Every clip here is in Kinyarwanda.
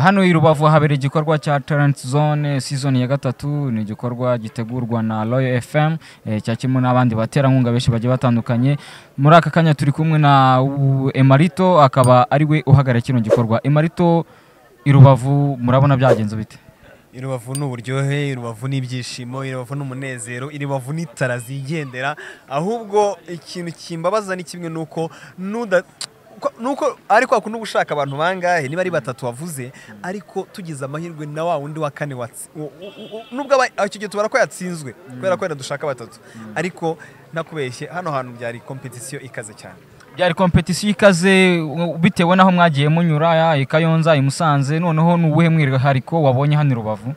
hano i rubavu habera igikorwa cya talent zone season ya gatatu ni igikorwa gitegurwa na royal fm eh, cyakirimo n'abandi baterankunga benshi bagiye batandukanye muri aka kanya turi kumwe na u- emarito akaba ari we uhagarariye kino gikorwa emarito i rubavu murabona byagenze bite irubavu ni uburyohe irubavu ni ibyishimo irubavu ni umunezero irubavu ni itara zigendera ahubwo ikintu kimbabaza ni kimwe nuko nuda ko- nuko ariko kundi uba ushaka abantu bangahe niba ari batatu wavuze ariko tugize amahirwe na wa wundi wa kane watsi- u- u- u- nubwo aba- icyo gihe tubara ko yatsinzwe kubera ko wenda dushaka batatu ariko ntakubeshye hano hantu byari kompetisiyo ikaze cyane byari kompetisiyo ikaze u- bitewe n'aho mwagiye munyura ya i kayonza i musanze noneho ni uwuhe mwihariko wabonye hano i rubavu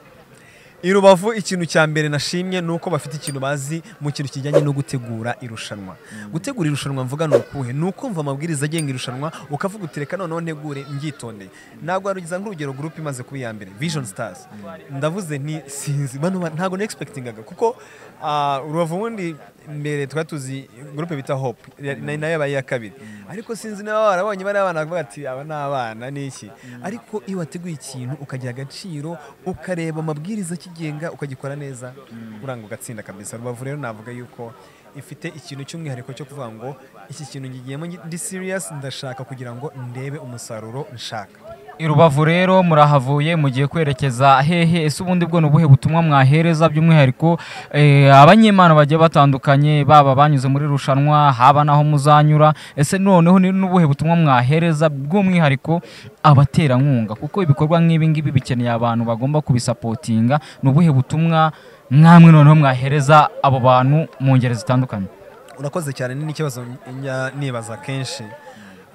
irubavu ikintu cya mbere nashimye ni uko bafite ikintu bazi mu kintu kijyanye no gutegura irushanwa gutegura irushanwa mvuga ni ukuhe ni ukumva amabwiriza agenga irushanwa ukavuga uti reka noneho ntegure mbyitondeye ntabwo warugiza nk'urugero gurupe imaze kuba iya mbere vision stars ndavuze nti sinzi bano ba- ntabwo ni expectingaga kuko ah, urubavu ubundi mbere twari tuzi gurupe bita hope ya- na- nayo yabaye iya kabiri ariko sinzi niba barabonye bari abana bakavuga ati aba ni abana ni iki ariko iyo wateguye ikintu ukagira agaciro ukareba amabwiriza akigenga ukagikora neza uranga ugatsinda kabisa rubavu rero navuga yuko ifite ikintu cy'umwihariko cyo kuvuga ngo iki kintu ngigiyemo ngi- ndi serious ndashaka kugira ngo ndebe umusaruro nshaka i rubavu rero murahavuye mugiye kwerekeza hehe ese ubundi bwo ni ubuhe butumwa mwahereza by'umwihariko eh, abanyemana bagiye batandukanye baba banyuze muri rushanwa haba n'aho muzanyura ese noneho ni n'ubuhe butumwa mwahereza bw'umwihariko abaterankunga kuko ibikorwa nk'ibi ngibi bikeneye abantu bagomba kubisapotinga ni ubuhe butumwa mwamwe noneho mwahereza abo bantu mu ngeri zitandukanye urakoze cyane ni n'ikibazo njya nibaza kenshi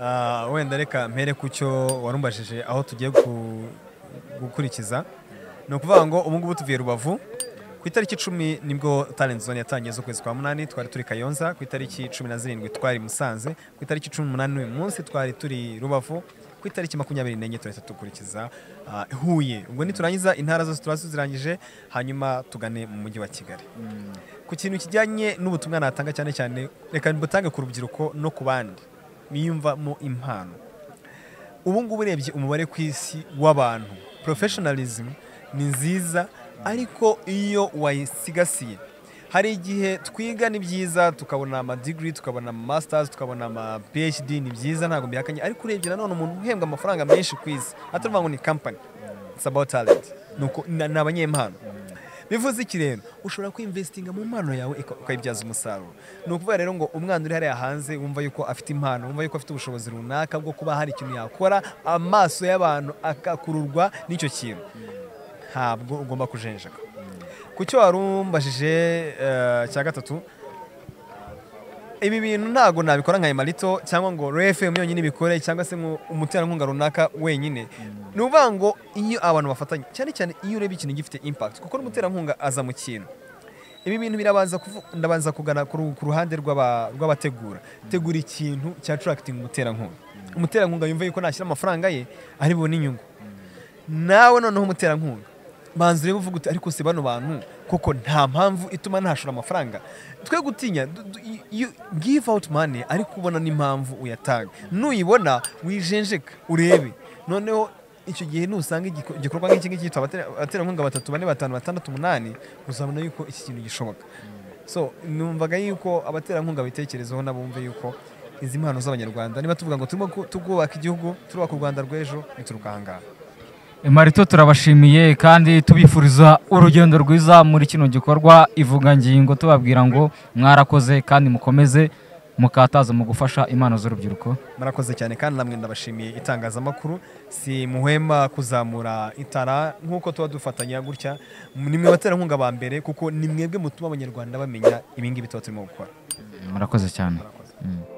Ah, wenda reka mpere ku cyo warumbajije aho tugiye gu- gukurikiza ni ukuvuga ngo ubu ngubu tuvuye rubavu ku itariki icumi nibwo talent zone yatangiye z'ukwezi kwa munani twari turi kayonza ku itariki cumi na zirindwi twari musanze ku itariki cumi n'umunani n'uyu munsi twari turi rubavu ku itariki makumyabiri n'enye turahita dukurikiza ah, huye ubwo niturangiza intara zose tuba tuzirangije hanyuma tugane mu mujyi wa kigali ku kintu kijyanye n'ubutumwa natanga cyane cyane reka mbutange ku rubyiruko no ku bandi biyumvamo impano ubu ngubu urebye umubare ku isi w'abantu professionalism ni nziza ariko iyo wayisigasiye hari igihe twiga ni byiza tukabona ama degree tukabona ama masters tukabona ama phd ni byiza ntabwo mbihakanye ariko urebye nanone umuntu uhembwa amafaranga menshi ku isi atavuga ngo ni company it's about talent nuko na- ni abanyempano bivuze iki rero ushobora kwinvestinga mu mpano yawe uka- ukayibyaza umusaruro ni ukuvuga rero ngo umwana uri hariya hanze wumva yuko afite impano wumva yuko afite ubushobozi runaka bwo kuba hari ikintu yakora amaso y'abantu agakururwa n'icyo kintu ntabwo ugomba kujenjeka ku cyo warumbajije eh, cya gatatu ibi bintu ntabwo nabikora nka emarito cyangwa ngo rfm yonyine ibikore cyangwa se ngo umuterankunga runaka wenyine ni ukuvuga ngo iyo abantu bafatanya cyane cyane iyo ureba ikintu gifite impact kuko n'umuterankunga aza mu kintu ibi bintu birabanza kuvu- ndabanza kugana ku ru- ku ruhande rw'aba- rw'abategura tegura ikintu cya attracting umuterankunga umuterankunga yumva yuko nashyira amafaranga ye ari bubone inyungu nawe noneho umuterankunga banza urebe uvuga uti ariko se bano bantu koko nta mpamvu ituma ntashora amafaranga twe gutinya du- du- you give out money ariko ubona n'impamvu uyatanga nuyibona wijenjeka urebe noneho icyo gihe nusanga igiko- igikorwa nk'iki ngiki cyitwa abatera- abaterankunga batatu bane batanu batandatu umunani uzabona yuko iki kintu gishoboka so numvaga yuko abaterankunga bitekerezaho nabumve yuko izi mpano z'abanyarwanda niba tuvuga ngo turimo ku- tubwubaka igihugu turubaka u rwanda rw'ejo bituruka ahangaha marito turabashimiye kandi tubifuriza urugendo rwiza muri kino gikorwa ivugangingo tubabwira ngo mwarakoze kandi mukomeze mukataza mu gufasha impano z'urubyiruko murakoze cyane kandi namwe ndabashimiye itangazamakuru si muhema kuzamura itara nk'uko tuba dufatanya gutya ni mwe baterankunga ba mbere kuko ni mwebwe mutuma abanyarwanda bamenya ibingibi tuba turimo gukora murakoze cyane Mm.